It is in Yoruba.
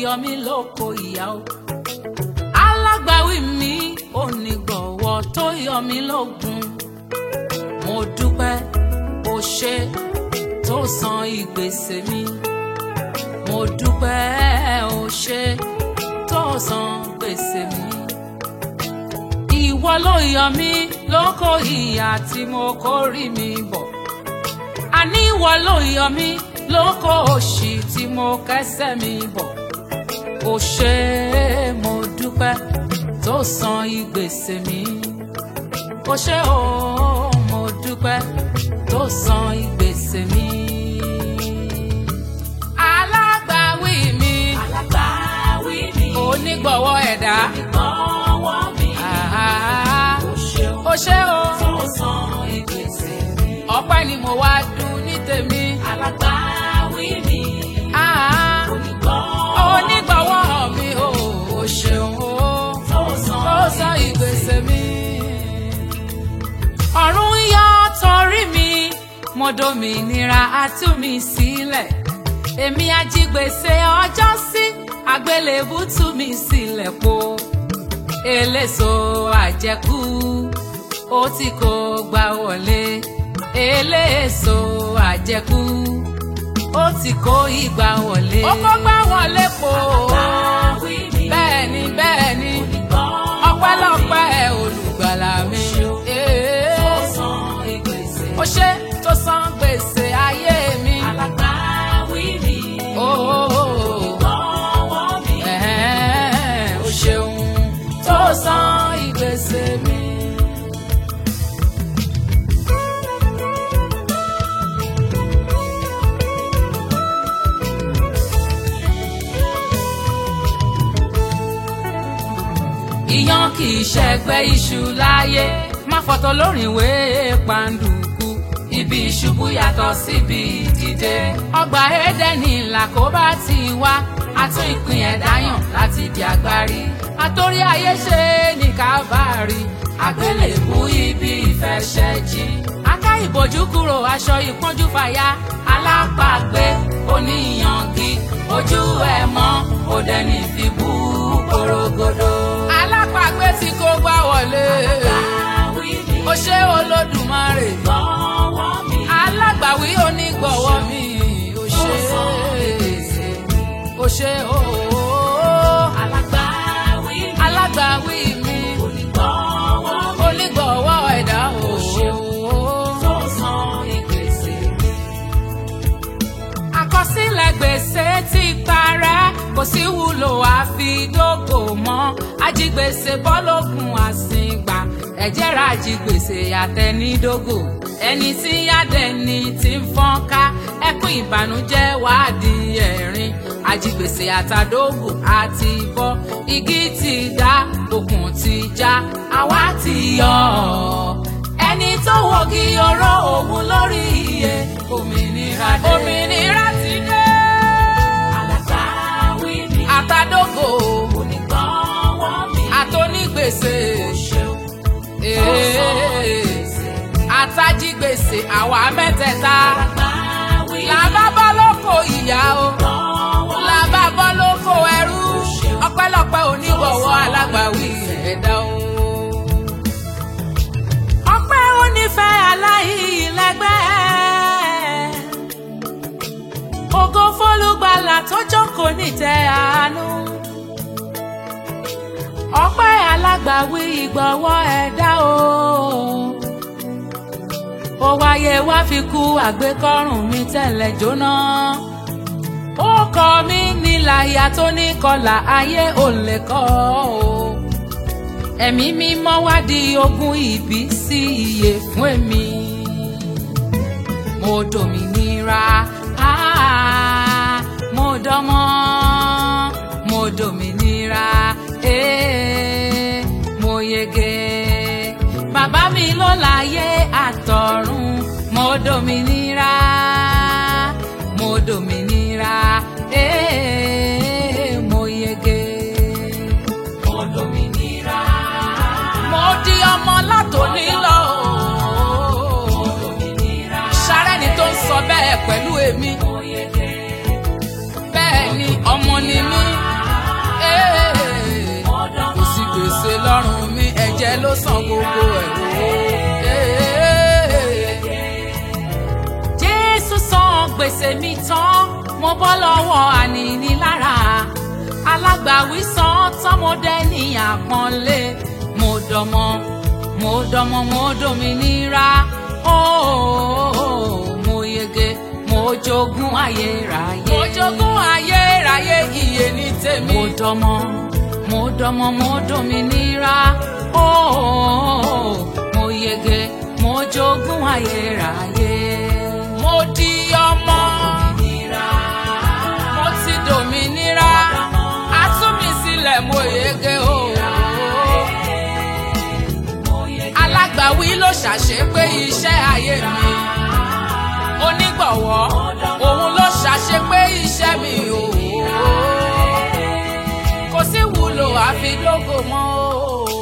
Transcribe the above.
yọ mí lóko ìyá o alágbàwí mi onígbọ̀wọ́ tó yọ mí lógun mo dúpẹ́ o ṣe tó san ìgbésẹ̀ mi mo dúpẹ́ o ṣe tó san gbèsè mi ìwọ ló yọ mí lóko ìyà tí mo kórì mi bọ̀ àní ìwọ ló yọ mí lóko òṣì tí mo kẹ́sẹ̀ mi bọ̀ o ṣé mo dúpẹ́ tó san ìgbésẹ̀ mi o ṣé o mo dúpẹ́ tó san ìgbésẹ̀ mi. alágbàwí mi alágbàwí mi onígbọ̀wọ́ ẹ̀dá ìgbọ̀wọ́ mi àhá, ó ṣeun o ṣé o tó san ìgbésẹ̀ mi ọpẹ́ ni mo wá dùn ní tèmi. alágbàwí mi àhá, onígbọ̀wọ́ onígbọ̀wọ́ mi o o ṣeun o. tó san ó sọ ìgbésẹ̀ mi. ọ̀run yọ torí mi mo dòmìnira á tú mi sílẹ̀ èmi ajígbèsè ọjọ́ sí àgbélébù tú mi sílẹ̀ po eléso àjẹkù ó ti kó gbà wọlé eléso àjẹkù ó ti kó ìgbà wọlé. ó kó gbà wọlé po alágbàwí mi bẹ́ẹ̀ ni bẹ́ẹ̀ ni onígbọ̀wọ́ ọpẹ́lọpẹ́ olùgbàlà mi. tó san ìgbésẹ̀ ó ṣe tó san gbèsè ayé mi. alágbàwí mi onígbọ̀wọ́ mi Ẹ̀hẹ́n, ó ṣeun tó san ìgbésè mi. Iyán kì í ṣẹgbẹ́ iṣu láyé, má fọ̀tọ̀ lórin ìwé pàǹdùkú. Ibi ìṣubú yàtọ̀ síbi ìdìde. Ọgbà Édẹ́nì làkóbá ti wá, àtún ìpín ẹ̀dá yàn láti di agbárí. Àtórí ayé ṣe ní Kávárì, àgbélébú ibi ìfẹsẹ̀jì. Aká ìbòjú kúrò aṣọ ìpọ́njú fàya, alápàgbé oníyangi, ojú ẹ̀ mọ́, òdẹ́ni fi bú porogodo. Alápàgbé tí kò gbá wọlé, alágbàwí mi ó ṣe Olódùmarè onígbọ̀wọ́ mi alágbàwí onígbọ̀wọ́ mi ò tó ṣe san ìgbésẹ̀ mi ò ṣe ooo alágbàwí mi alágbàwí mi onígbọ̀wọ́ mi onígbọ̀wọ́ ẹ̀dá ooo tó san ìgbésẹ̀ mi àkọsílẹ̀ gbèsè ti parẹ́ kò sí wúlò àfidógò mọ́ ajigbèsè bọ́lógun àsìngbà ẹ̀jẹ̀ ra ajigbèsè àtẹnidógò ẹni tí yádẹni ti ń fọ́nká ẹkún ìbànújẹ́ wàá di ẹ̀rín ajigbèsè àtàdógò àti bọ́ igi ti dá okùn ti já àwa ti yọ ọ́ ẹni tó wọ́gi oró òun lórí iye òmìnira dé. òmìnira ti dé. alágbàwí mi àtàdógò onígbọ̀wọ́ mi àtònígbèsè ṣeun tó san ìgbésẹ̀ mi àtàjígbèsè àwa mẹ́tẹ̀ẹ̀ta. alágbàwí mi làbá bọ́ lóko ìyá o onígbọ̀wọ́ mi làbá bọ́ lóko ẹrú ọpẹ́lọpẹ́ onígbọ̀wọ́ alágbàwí ẹ̀dá o. ọpẹ́ onífẹ́ aláìlẹ́gbẹ́ ògo fólúgbàlà tó jókòó nítẹ́ àánú ọpẹ́ alágbàwí ìgbọ̀wọ́ ẹ̀dá o ó wáyé wá fi kú àgbékọ́rùn mi tẹ́lẹ̀ jóná ó kọ mí níláyà tó ní kọlà ayé ò lè kọ́ o ẹ̀mí mímọ́ wá di ogún ìbí sí iye fún èmi mo dòmìnira ah, mo dánmọ́ mo dòmìnira eh, mo yege bàbá mi ló láyé àtọ̀run mo dòmìnira mo dòmìnira eh, mo yege mo dòmìnira mo di ọmọ látòní lọ mo dòmìnira sárẹ́ni tó ń sọ bẹ́ẹ̀ pẹ̀lú èmi mo yege bẹ́ẹ̀ ni ọmọ ni mí lọ́rùn mi ẹ̀jẹ̀ ló san gbogbo ẹ̀ wò. jésù san gbèsè mi tán mo bọ́ lọ́wọ́ ànínílára alágbàwí san tán mo dẹ́ ní àpọ́nlé mo dọmọ mo dọmọ mo dominira ooo mo yege mo jogún ayérayé. mo jogún ayérayé iye ní tèmi. mo dọmọ mo dọmọ mo dominira ooo mo yege mo jogún ayérayé. mo di ọmọ mo ti dominira a tú mi sílẹ̀ mo yege ooo alágbàwí ló ṣàṣepé iṣẹ́ ayé mi onígbọ̀wọ́ òun ló ṣàṣepé iṣẹ́ mi o kò sí wúlò àfi lógo mọ́ o.